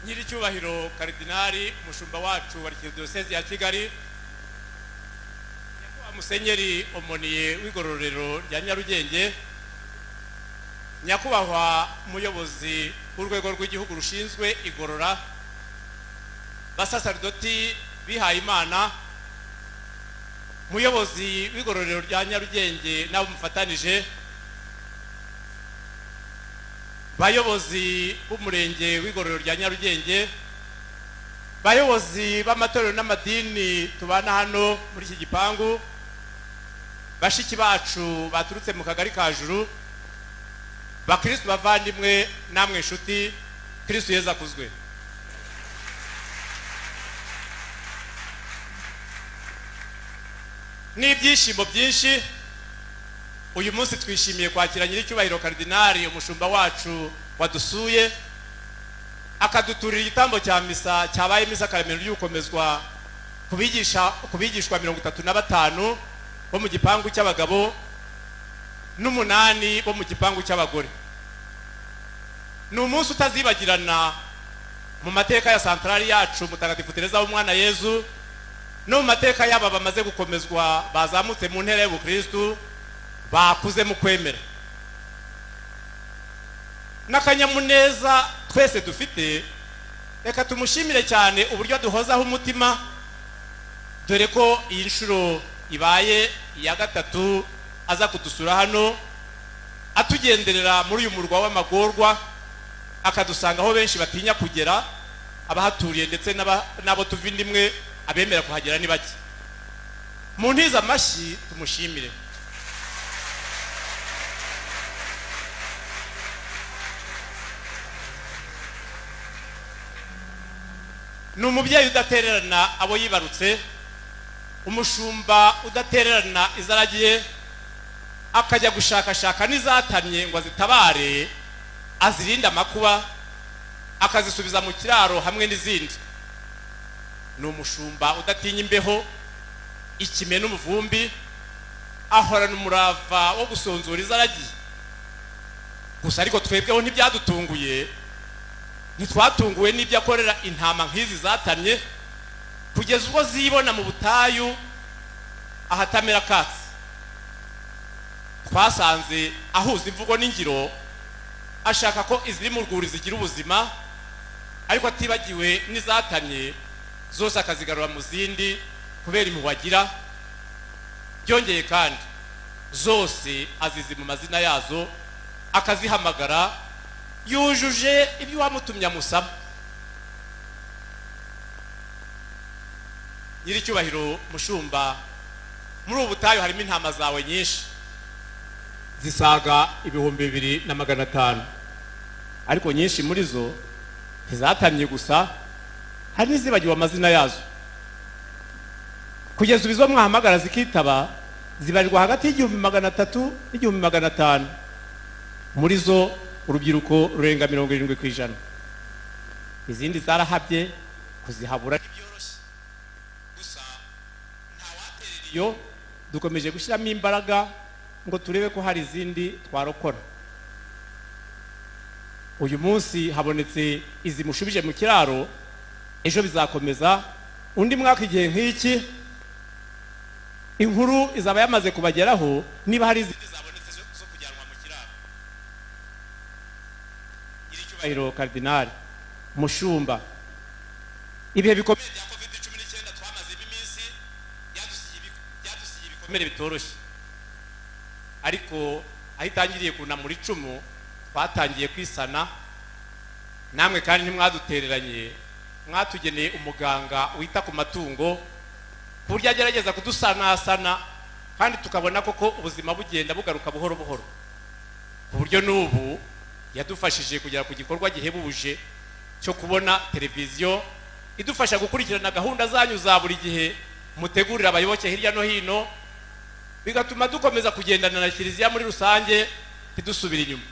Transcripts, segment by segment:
nyiricyubahiro karidinari umushumba wacu wa diyoseze ya kigali nyakubahwa musenyeri omoniye w'igororero rya nyarugenge nyakubahwa umuyobozi w'urwego rw'igihugu rushinzwe igorora basasaridoti bihaye imana umuyobozi w'igororero rya nyarugenge n'abo mufatanije bayobozi b'umurenge w'igororero rya nyarugenge bayobozi b'amatorero n'amadini tubana hano muri iki gipangu bashiki bacu baturutse mu kagari ka juru bakirisitu bavandimwe namwe inshuti kirisitu yeza akuzwe n'ibyishimo byinshi uyu munsi twishimiye kwakira nyiricyubahiro karidinari umushumba wacu wadusuye akaduturira igitambo cya misa cyabaye misa akaremera ry'ukomezwa ku bigishwa mirongo itatu na batanu bo mu gipangu cy'abagabo n'umunani bo mu gipangu cy'abagore ni umunsi utazibagirana mu mateka ya santarari yacu mutagatifu tereza w'umwana yezu no mu mateka y'aba bamaze gukomezwa bazamutse mu ntera y'ubukirisitu bakuze mu kwemera n'akanyamuneza twese dufite reka tumushimire cyane uburyo duhozaho umutima dore ko iyi nshuro ibaye iya gatatu aza kudusura hano atugenderera muri uyu murwa w'amagorwa akadusangaho benshi batinya kugera abahaturiye ndetse n'abo tuva indi imwe abemera kuhagera ni bake mu ntiza amashyi tumushimire ni umubyeyi udatererana abo yibarutse umushumba udatererana izaragiye akajya gushakashaka n'izatamye ngo azitabare azirinde amakuba akazisubiza mu kiraro hamwe n'izindi ni umushumba udatinya imbeho ikime n'umuvumbi ahorana umurava wo gusonzura izaragiye gusa ariko twebweho ntibyadutunguye ntitwatunguwe n'ibyo akorera intama nk'izi zatamye kugeza ubwo zibona mu butayu ahatamera akatsi twasanze ahuza imvugo n'ingiro ashaka ko iziri mu rwuri zigira ubuzima ariko atibagiwe n'izatamye zose akazigarura mu zindi kubera impuhwe agira byongeye kandi zose azizi mu mazina yazo akazihamagara yujuje ibyo uwamutumye amusaba nyiricyubahiro mushumba muri ubu butayu harimo intama zawe nyinshi zisaga ibihumbi bibiri na magana atanu ariko nyinshi muri zo ntizatamye gusa hari n'izibagiwe amazina yazo kugeza ubu izo mwahamagara zikitaba zibarirwa hagati y'igihumbi magana atatu n'igihumbi magana atanu muri zo urubyiruko rurenga mirongo irindwi ku ijana izindi zarahabye kuzihabura ntibyoroshye gusa ntawaterera iyo dukomeje gushyiramo imbaraga ngo turebe ko hari izindi twarokora uyu munsi habonetse izi mushubije mu kiraro ejo bizakomeza undi mwaka igihe nk'iki inkuru izaba yamaze kubageraho niba hari izindi zabonetse zo kujyanwa mu kiraro nyiricyubahiro karidinari mushumba ibihe bikomeye bya covid cumi n'icyenda twamazemo iminsi byadusigiye ibikomere bitoroshye ariko aho itangiriye kunamura icumu twatangiye kwisana namwe kandi ntimwadutereranye mwatugeneye umuganga wita ku matungo ku buryo agerageza kudusanasana kandi tukabona koko ubuzima bugenda bugaruka buhoro buhoro ku buryo n'ubu yadufashije kugera ku gikorwa gihebuje cyo kubona televiziyo idufasha gukurikirana gahunda zanyu za buri gihe mutegurira abayoboke hirya no hino bigatuma dukomeza kugendana na kiliziya muri rusange ntidusubire inyuma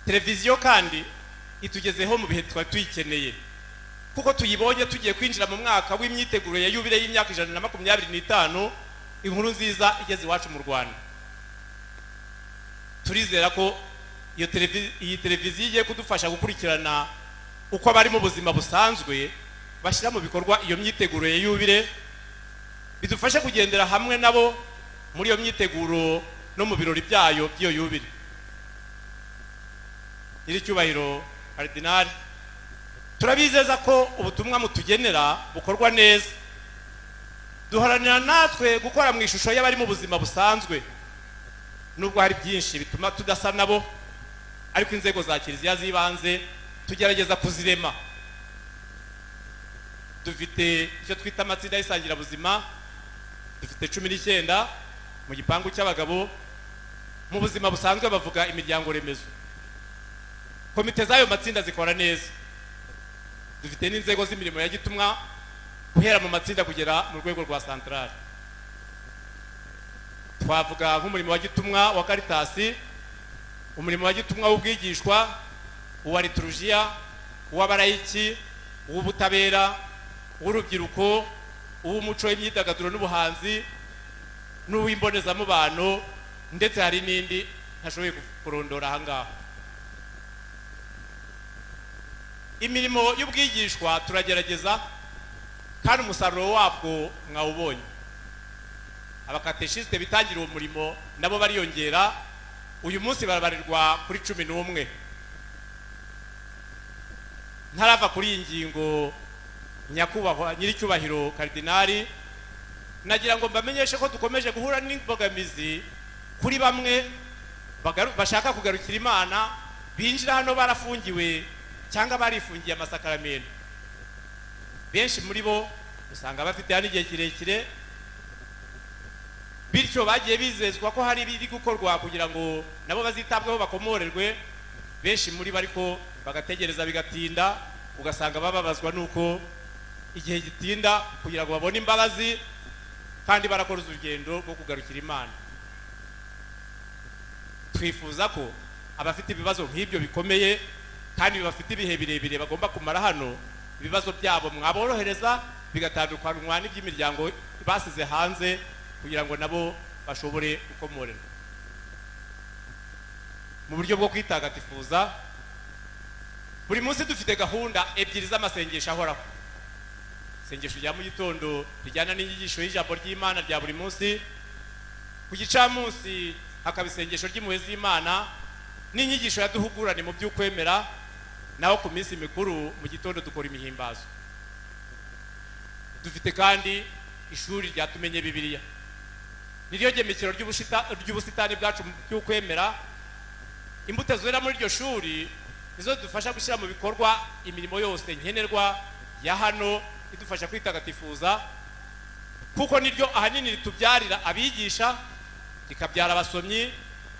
televiziyo kandi itugezeho mu bihe twari tuyikeneye kuko tuyibonye tugiye kwinjira mu mwaka w'imyiteguro ya yubire y'imyaka ijana na makumyabiri n'itanu inkuru nziza igeze iwacu mu rwanda turizera ko iyo televi- iyi televiziyo igiye kudufasha gukurikirana uko abari mu buzima busanzwe bashyira mu bikorwa iyo myiteguro ya yubire bidufashe kugendera hamwe nabo muri iyo myiteguro no mu birori byayo by'iyo yubire nyiricyubahiro karidinari turabizeza ko ubutumwa mutugenera bukorwa neza duharanira natwe gukora mu ishusho y'abari mu buzima busanzwe nubwo hari byinshi bituma tudasa nabo ariko inzego za kiliziya z'ibanze tugerageza kuzirema dufite icyo twita amatsinda y'isangirabuzima dufite cumi n'icyenda mu gipangu cy'abagabo mu buzima busanzwe bavuga imiryango remezo komite z'ayo matsinda zikora neza dufite n'inzego z'imirimo ya gitumwa guhera mu matsinda kugera mu rwego rwa santarari twavuga nk'umurimo wa gitumwa wa karitasi umurimo wa gitumwa w'ubwigishwa uwa liturujiya uw'abarayiki uw'ubutabera uw'urubyiruko uw'umuco w'imyidagaduro n'ubuhanzi n'uw'imbonezamubano ndetse hari n'indi ntashoboye kurondora aha ngaha imirimo y'ubwigishwa turagerageza kandi umusaruro wabwo mwawubonye abakateshisite bitangira uwo murimo nabo bariyongera uyu munsi barabarirwa kuri cumi n'umwe ntarava kuri iyi ngingo nyakubahwa nyiricyubahiro karidinari nagira ngo mbamenyeshe ko dukomeje guhura n'imbogamizi kuri bamwe bagaru- bashaka kugarukira imana binjira hano barafungiwe cyangwa barifungiye amasakaramentu benshi muri bo usanga bafite hano igihe kirekire bityo bagiye bizezwa ko hari ibiri gukorwa kugira ngo nabo bazitabweho bakomorerwe benshi muri bo ariko bagategereza bigatinda ugasanga bababazwa nuko igihe gitinda kugira ngo babone imbabazi kandi barakoze urugendo rwo kugarukira imana twifuza ko abafite ibibazo nk'ibyo bikomeye kandi bafite ibihe birebire bagomba kumara hano ibibazo byabo mwaborohereza bigatandukanywa n'iby'imiryango basize hanze kugira ngo nabo bashobore gukomorerwa mu buryo bwo kwitagatifuza buri munsi dufite gahunda ebyiri z'amasengesho ahoraho isengesho rya mu gitondo rijyana n'inyigisho y'ijambo ry'imana rya buri munsi ku gicamunsi hakaba isengesho ry'impuhwe z'imana n'inyigisho yaduhugurane mu by'ukwemera naho ku minsi mikuru mu gitondo dukora imihimbazo dufite kandi ishuri rya tumenye bibiliya niryo gemekero ry'ubushita- ry'ubusitani bwacu mu by'ukwemera imbuto zera muri iryo shuri nizo zidufasha gushyira mu bikorwa imirimo yose nkenerwa ya hano idufasha kwitagatifuza kuko niryo ahanini ritubyarira abigisha rikabyara abasomyi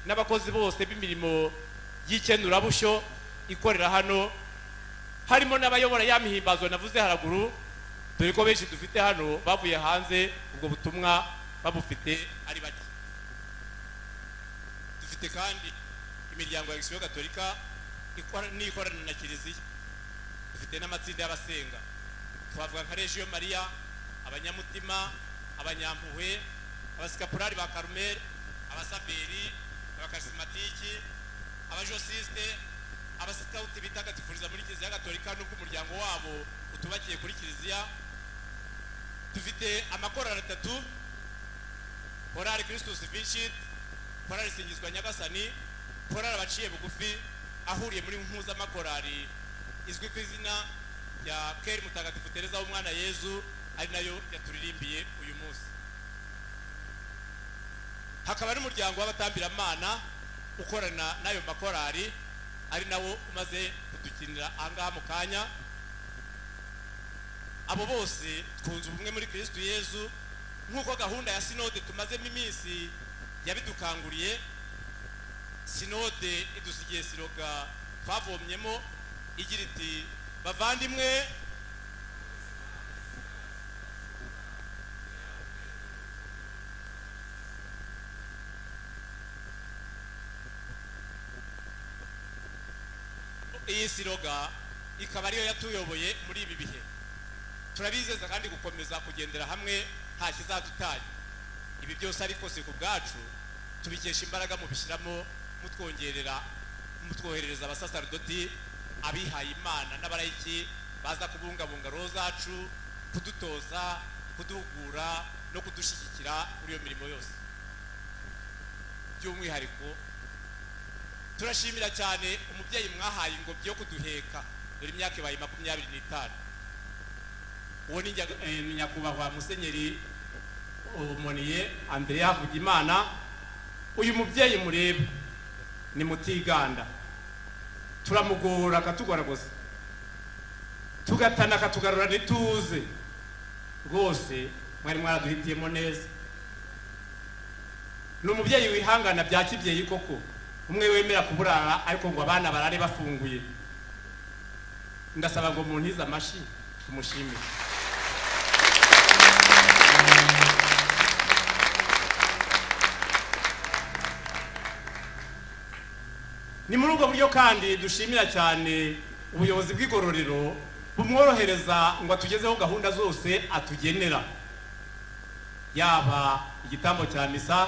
n'abakozi bose b'imirimo y'ikenurabushyo ikorera hano harimo n'abayobora ya mihimbazo navuze haraguru dore ko benshi dufite hano bavuye hanze ubwo butumwa babufite ari bake dufite kandi imiryango ya gisiyo gatolika ikora- n'ikorana na kiliziya dufite n'amatsinda y'abasenga twavuga nka regiyo mariya abanyamutima abanyampuhwe abasikapurari ba karumeri abasaberi abakarismatiki abajosiste abasikawuti bitagatifuriza muri kiliziya gatolika n'ubwo umuryango wabo utubakiye kuri kiliziya dufite amakorali atatu korali kirisitusi vinshiti korali singizwa nyagasani korali abaciye bugufi ahuriye muri mpuzamakorali izwi ku izina rya keri mutagatifu tereza w'umwana yezu ari nayo yaturirimbiye uyu munsi hakaba n'umuryango w'abatambiramana ukorana n'ayo makorali ari nawo umaze kudukinira ahangaha mu kanya abo bose twunze ubumwe muri kirisitu yezu nk'uko gahunda ya sinode tumazemo iminsi yabidukanguriye sinode idusigiye siroga twavomyemo igira iti bavandimwe iyi siroga ikaba ariyo yatuyoboye muri ibi bihe turabizeza kandi gukomeza kugendera hamwe nta kizadutanya ibi byose ariko si ku bwacu tubikesha imbaraga mubishyiramo mutwongerera mutwoherereza abasaserdoti abihaye imana n'abarayiki baza kubungabunga roho zacu kudutoza kuduhugura no kudushyigikira muri iyo mirimo yose by'umwihariko turashimira cyane umubyeyi mwahaye ingobyi yo kuduheka dore imyaka ibaye makumyabiri n'itanu uwo ni njya- eh, ni nyakubahwa musenyeri umoniye andrea havugimana uyu mubyeyi mureba ni mutiganda turamugora akatugaragaza tugatana akatugarura ntituze rwose mwari mwaraduhitiyemo neza ni umubyeyi wihangana bya kibyeyi koko umwe wemera kuburara ariko ngo abana barare bafunguye ndasaba ngo muntize amashyi tumushimire ni muri ubwo buryo kandi dushimira cyane ubuyobozi bw'igororero bumworohereza ngo atugezeho gahunda zose atugenera yaba igitambo cya misa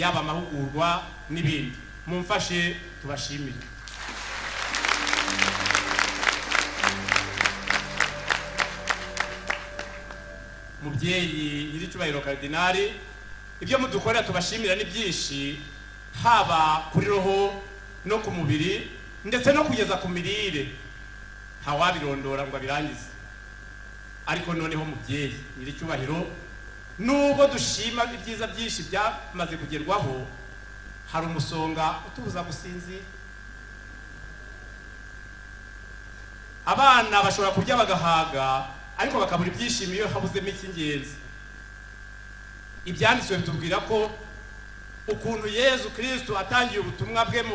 yaba amahugurwa n'ibindi mumfashe tubashimire mubyeyi nyir'icyubahiro karidinari ibyo mudukorera tubashimira ni byinshi haba kuri roho no ku mubiri ndetse no kugeza ku mirire ntawabirondora ngo abirangize ariko noneho mubyeyi nyir'icyubahiro nubwo dushima ibyiza byinshi byamaze kugerwaho hari umusonga utubuza gusinzira abana bashobora kurya bagahaga ariko bakabura ibyishimo iyo habuzemo icy'ingenzi ibyanditswe bitubwira ko ukuntu yezu kirisito atangiye ubutumwa bwe mu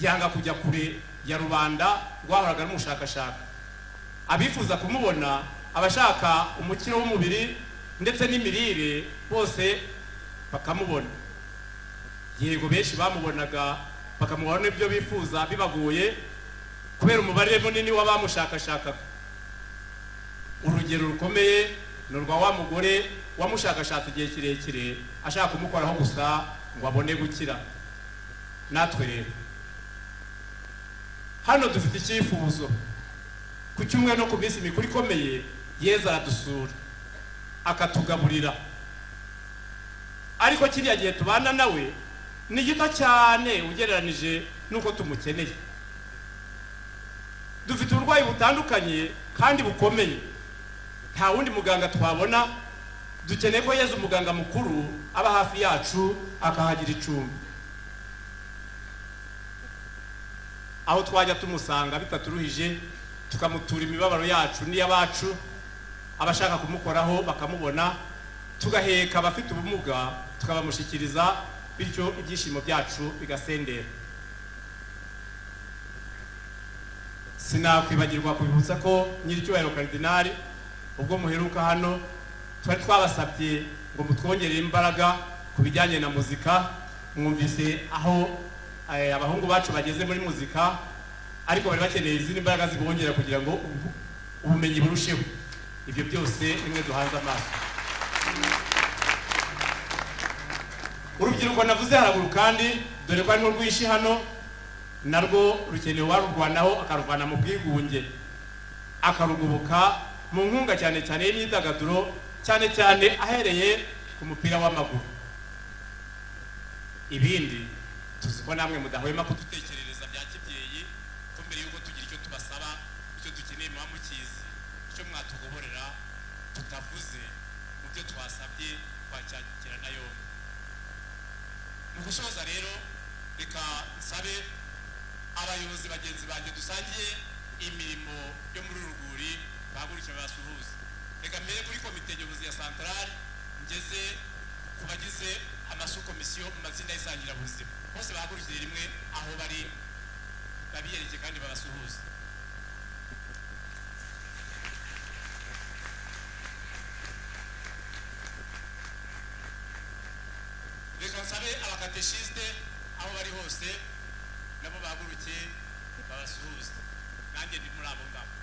yanga kujya kure ya rubanda rwahoraga rumushakashaka abifuza kumubona abashaka umukiro w'umubiri ndetse n'imirire bose bakamubona yego benshi bamubonaga bakamubaho n'ibyo bifuza bibagoye kubera umubare munini w'abamushakashakaga urugero rukomeye ni urwa wa mugore wamushakashatse igihe kirekire ashaka kumukoraho gusa ngo abone gukira natwe rero hano dufite icyifuzo ku cyumweru no ku minsi mikuru ikomeye yeza aradusura akatugaburira ariko kiriya gihe tubana nawe ni gito cyane ugereranije n'uko tumukeneye dufite uburwayi butandukanye kandi bukomeye nta wundi muganga twabona dukeneye ko yezu umuganga mukuru aba hafi yacu akahagira icumbi aho twajya tumusanga bitaturuhije tukamutura imibabaro yacu n'iy'abacu abashaka kumukoraho bakamubona tugaheka abafite ubumuga tukabamushyikiriza bityo ibyishimo byacu bigasendera sinakwibagirwa kubibutsa ko nyir'icyubahiro karidinari ubwo muheruka hano twari twabasabye ngo mutwongerere imbaraga ku bijyanye na muzika mwumvise aho eh, abahungu bacu bageze muri muzika ariko bari bakeneye izindi mbaraga zibongera kugira ngo ubu- ubumenyi burusheho ibyo byose rimwe duhanze amaso urubyiruko navuze haraguru kandi dore ko ari nko rwishi hano narwo rukeneye uwarurwanaho akaruvana mu bwigunge akarugoboka mu nkunga cyane cyane y'imyidagaduro cyane cyane ahereye ku mupira w'amaguru ibindi tuzi ko namwe mudahwema kudutekerereza bya kibyeyi ko mbere y'uko tugira icyo tubasaba icyo dukeneye muba mukizi icyo mwatugoborera tutavuze mu byo twasabye twacyakira na yombi mu gusoza rero reka nsabe abayobozi bagenzi banjye dusangiye imirimo yo muri uru rwuri bahaguruke basuhuze reka mbere kuri komite nyobozi ya santarari ngeze ku bagize amasukomisiyo mu matsinda y'isangirabuzima bose bahagurukire rimwe aho bari babiyereke kandi babasuhuze reka nsabe abakateshisite aho bari hose nabo bahaguruke babasuhuze nanjye ndi muri abo ngabo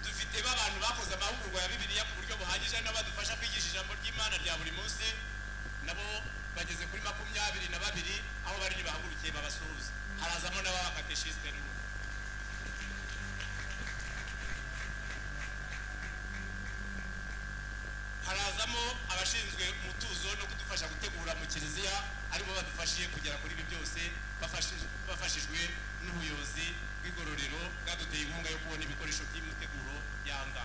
dufite bagiye b'abantu bakoze amahugurwa ya bibiliya ku buryo buhagije nabo badufasha kwigisha ijambo ry'imana rya buri munsi nabo bageze kuri makumyabiri na babiri aho bari bahagurukiye babasuhuza harazamo n'ababakateshiste n'ubu harazamo abashinzwe umutuzo no kudufasha gutegura mu kiliziya aribo badufashije kugera kuri ibi byose bafashij- bafashijwe n'ubuyobozi bw'igororero bwaduteye inkunga yo kubona ibikoresho by'imiteguro yanga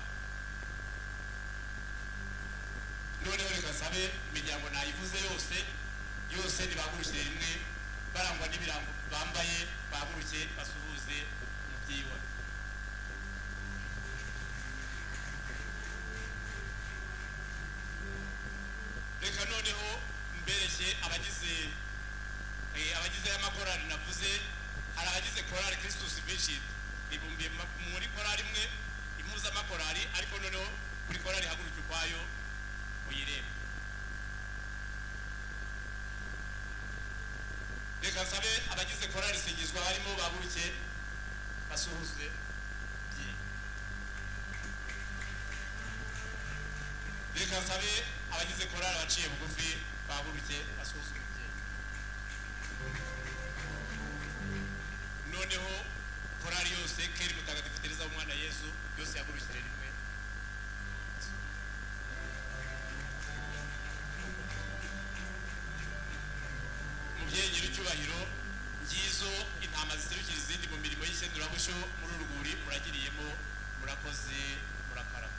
noneho reka sabe imiryango nayivuze yose yose ntibahagurukire rimwe barangwa n'ibirango bambaye bahaguruke basuhuze umubyeyi wacu reka noneho mbereke abagize eh, abagize aya makorali navuze hari abagize korali kirisitusi bishiti bibumbiye ma- muri korali imwe impuza amakorali ariko noneho buri korali ihaguruka ukwayo uyirebe reka nsabe abagize korali singizwa barimo bahaguruke basuhuze bye reka nsabe abagize korali abaciye bugufi bahaguruke basuhuze umubyeyi noneho korali yose keri mutagatifu tereza w'umwana yesu yose yahagurukire rimwe umubyeyi nyir'icyubahiro ngizo intama ziserukira izindi mu mirimo y'ishyendurabushyo muri uru rwuri muragiriyemo murakoze murakaraba